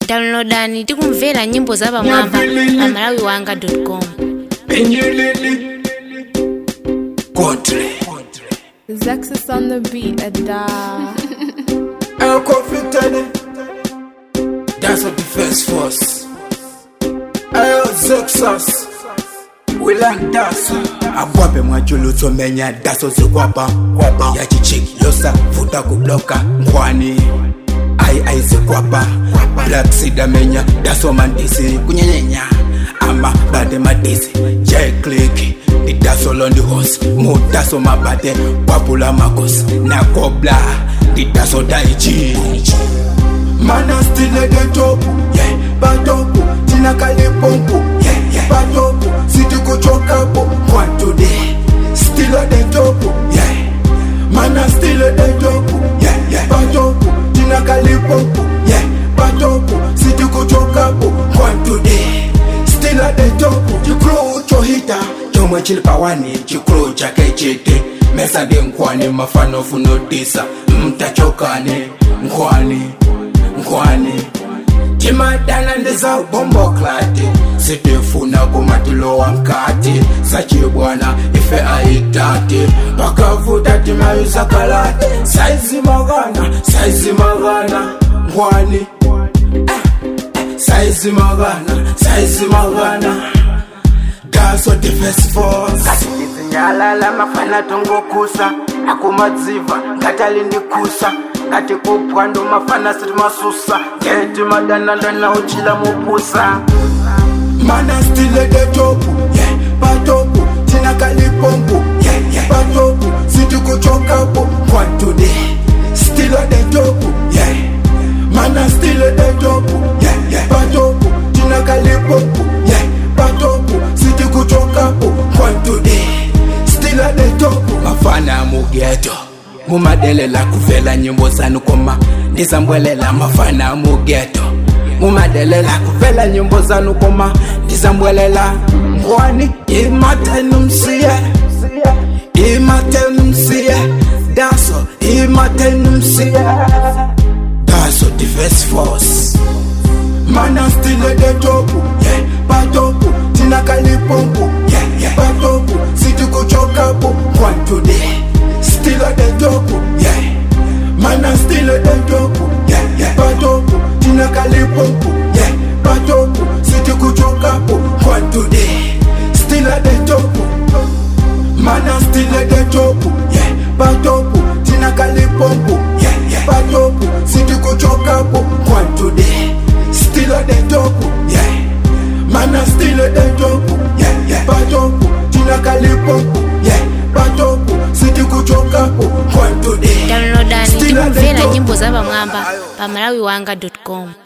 downloadani tikumvera nyimbo za pamwamba pa malawi wanga com Penyelele Contre Zexus on the beat, a da. El Confitene That's what the first force El Zexus We like daso akwape mwachulutso menya daso zikwapa kwapa yachichiki yosa vuta kubloka nkwani ai ai zikwapa black sida menya daso mandisi kunyenyenya ama bade madisi j click didaso londi hosi mudaso mabade papula makosi nakobla didaso daiji mana stile de topu yeah, batopu tina kalipompu yeah, yeah, batopu sitikuchokapo kwatude stile de topu yeah. mana stile de topu yeah, yeah, batopu tina kalipompu yeah, batopu sitikuchokapo kwatude stile de topu chikulu chohita chomwe chili pawani chikulu chake chete mesa ndi nkhwani mafano funotisa mtachokane nkhwani nkhwani timadana ndiza bomboklati sitifuna kumatilowa mkati sachibwana ife aitati pakavuta timayuza kalati saizimagana saizimagana nkhwani saizimagana saizimagana daso defense force nyalala mafana tongokusa akumadziva ngatalindikusa ngati kupwa ndo mafana sitimasusa ngeti madanandana uchila mupusa mana stile de topu yeah, patopu tina kalipompu yeah, yeah, patopu sitikuchokapo kwatude stile de topu yeah. mana stile de topu yeah, yeah, patopu tina kalipompu yeah, patopu sitikuchokapo kwatude stile de topu mafana mugeto mumadelela kuvela nyimbo zanu koma ndizambwelela mafana mugeto mumadelela kuvela nyimbo zanu koma ndizambwelela ngwani imatenumsiye imatenumsiye daso imatenumsiye daso defense force mana stile de topu yeah, patopu tina kalipompu yeah, yeah, patopu sitikuchokapo kwantude stile de topu yeah. mana stile de topu yeah, yeah, patopu tina kalipompu yeah, patopu sitikuchokapo kwantude stile de topu mana stile de topu yeah, patopu tina kalipompu yeah, yeah, patopu sitikuchokapo kwantude stile de topu yeah. mana stile de topu yeah, yeah, patopu tina kalipompu yeah, patopu sitikuchokapo kwantude downloadani tikumvera nyimbo za pamwamba pa malawi wanga com